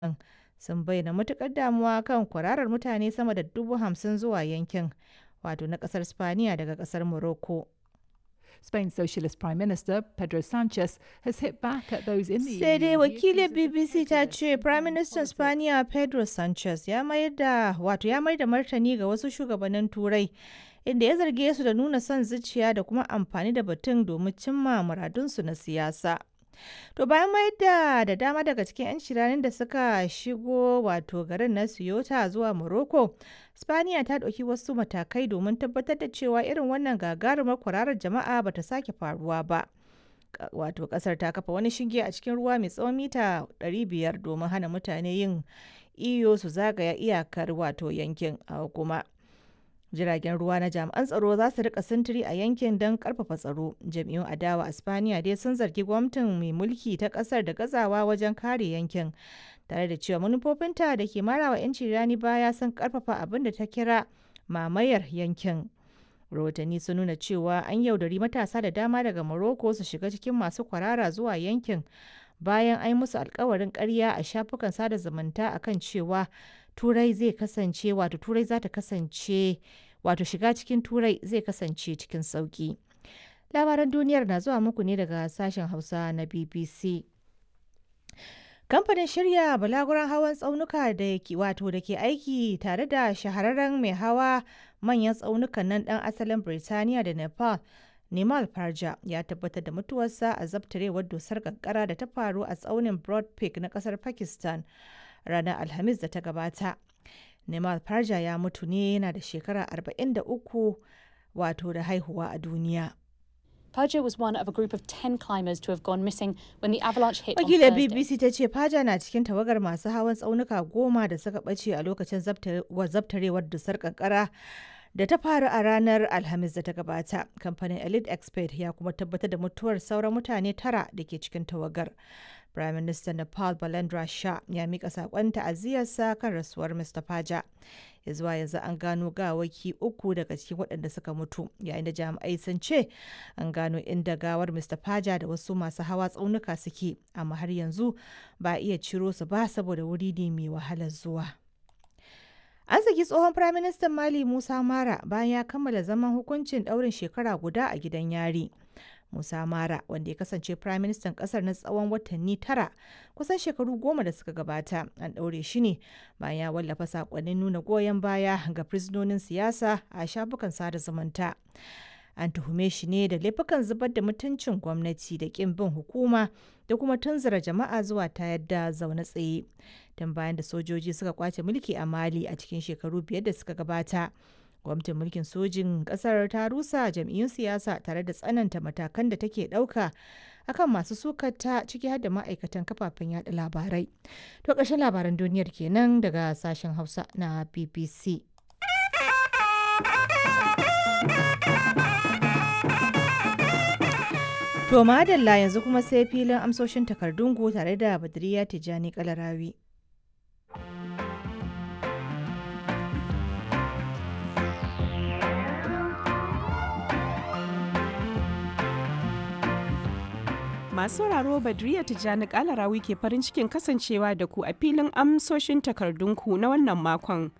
sun bayyana matuƙar damuwa kan kwararar mutane sama da dubu hamsin zuwa yankin wato na ƙasar Spaniya daga ƙasar Morocco. Spain's Socialist Prime Minister Pedro Sanchez has hit back at those in the Sai dai EU. wakilin BBC ta ce Prime Minister Spaniya Pedro Sanchez ya mayar da wato ya mayar da martani ga wasu shugabannin Turai inda ya zarge su da nuna son zuciya da kuma amfani da batun domin cimma muradunsu na siyasa. To bayan mayar da da dama daga cikin 'yan shiranin da suka shigo wato garin na Ceuta zuwa Morocco, Spaniya ta ɗauki wasu matakai domin tabbatar da cewa irin wannan gagarumar kwararar jama'a ba ta sake faruwa ba. Ka- Wato ƙasar ta kafa wani shinge a cikin ruwa mai tsawon mita 500 domin hana mutane yin iyo su zagaya iyakar wato yankin a kuma. jiragen ruwa na jami'an tsaro za su rika sintiri a yankin don karfafa tsaro jam'iyyun adawa a spaniya dai sun zargi gwamnatin mai mulki ta kasar da gazawa wajen kare yankin tare da cewa manufofinta da ke marawa 'yanci rani baya sun karfafa abin da ta kira mamayar yankin rahotanni sun nuna cewa an yaudari matasa da dama daga morocco su shiga cikin masu kwarara zuwa yankin bayan an yi musu alkawarin karya a shafukan sada zumunta akan cewa turai zai kasance wato turai za ta kasance wato shiga cikin turai zai kasance cikin sauki labaran duniyar na zuwa muku ne daga sashen hausa na bbc kamfanin shirya balaguran hawan tsaunuka da ke wato da ke aiki tare da shahararren mai hawa manyan tsaunukan nan dan asalin birtaniya da nepal Nimal Parja ya tabbatar da mutuwarsa a zabtarewar dusar kankara da ta faru a tsaunin Broad Peak na kasar Pakistan ranar Alhamis da ta gabata. Nimal Parja ya mutu ne yana da shekara 43 wato da haihuwa a duniya. Perja was one of a group of 10 climbers to have gone missing when the avalanche hit on Wakilar Thursday. BBC ta ce Faja na cikin tawagar masu hawan tsaunuka goma da suka ɓace a lokacin zabtare- wa- zabtarewar dusar kankara da ta faru a ranar Alhamis da ta gabata. Kamfanin Elite Expert ya kuma tabbatar da mutuwar sauran mutane tara da ke cikin tawagar. Prime Minister Nepal Balendra Shah ya mika saƙon ta'aziyarsa kan rasuwar Mr. Faja. Ya zuwa yanzu an gano gawaki uku daga cikin waɗanda suka mutu, yayin da jami'ai sun ce an gano inda gawar Mr. Faja da wasu masu hawa tsaunuka suke, amma har yanzu ba a iya ciro su ba saboda wuri ne mai wahalar zuwa. An saki tsohon Firaministan Mali Musa Mara bayan ya kammala zaman hukuncin ɗaurin shekara guda a gidan yari. Musa Mara, wanda ya kasance Firaministan ƙasar na tsawon watanni tara, kusan shekaru goma da suka gabata, an ɗaure shi ne bayan ya wallafa saƙonnin nuna goyon baya ga fursunonin siyasa a shafukan sada zumunta. An tuhume shi ne da laifukan zubar da mutuncin gwamnati da ƙin bin hukuma da kuma tunzura jama'a zuwa tayar da zaune tsaye. Tun bayan da sojoji suka kwace mulki a Mali a cikin shekaru biyar da suka gabata. Gwamnatin mulkin sojin ƙasar ta rusa jam'iyyun siyasa tare da tsananta matakan da take ɗauka akan masu sukata ciki har da ma'aikatan kafafen yada labarai. To ƙarshen labaran duniyar kenan daga sashen Hausa na BBC. To madalla yanzu kuma sai filin amsoshin takardunku tare da Badriya Tijjani Kalarawi. Masu sauraro Badriya Tijjani Kalarawi ke farin cikin kasancewa da ku a filin amsoshin takardunku na wannan makon.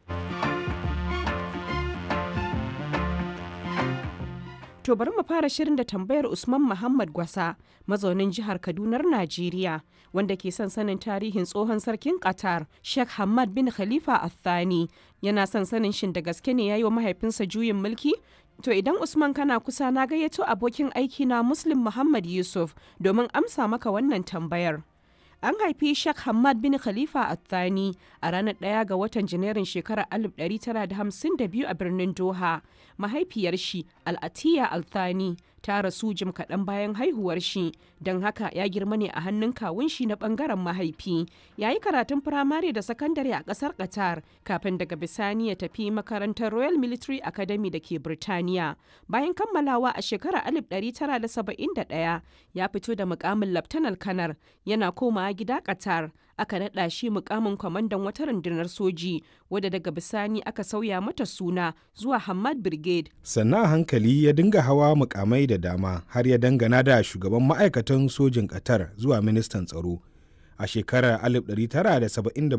To bari mu fara shirin da tambayar Usman Muhammad Gwasa, mazaunin jihar Kadunar Najeriya, wanda ke son sanin tarihin tsohon sarkin Qatar, Sheikh Hamad bin Khalifa Al-Thani. Yana son sanin shin da gaske ne ya yi wa mahaifinsa juyin mulki? To idan Usman kana kusa na gayyato abokin aiki na Muslim Muhammad Yusuf domin amsa maka wannan tambayar. An haifi Sheikh Hamad bin Khalifa Athani a ranar ɗaya ga watan Janairun shekarar 1952 a birnin Doha. Mahaifiyar shi Al'atiya Althani ta rasu jim kaɗan bayan haihuwar shi, don haka ya girma ne a hannun kawun shi na ɓangaren mahaifi. Ya yi karatun firamare da sakandare a ƙasar Qatar kafin daga bisani ya tafi makarantar Royal Military Academy da ke Birtaniya. Bayan kammalawa a shekarar 1971 ya fito da mukamin Laftanar Kanar yana komawa gida Qatar. Aka naɗa shi mukamin kwamandan wata rundunar soji wadda daga bisani aka sauya mata suna zuwa Hamad Brigade. sannan a hankali ya dinga hawa mukamai da dama har ya dangana da shugaban ma'aikatan sojin ƙatar zuwa ministan tsaro a shekarar 1977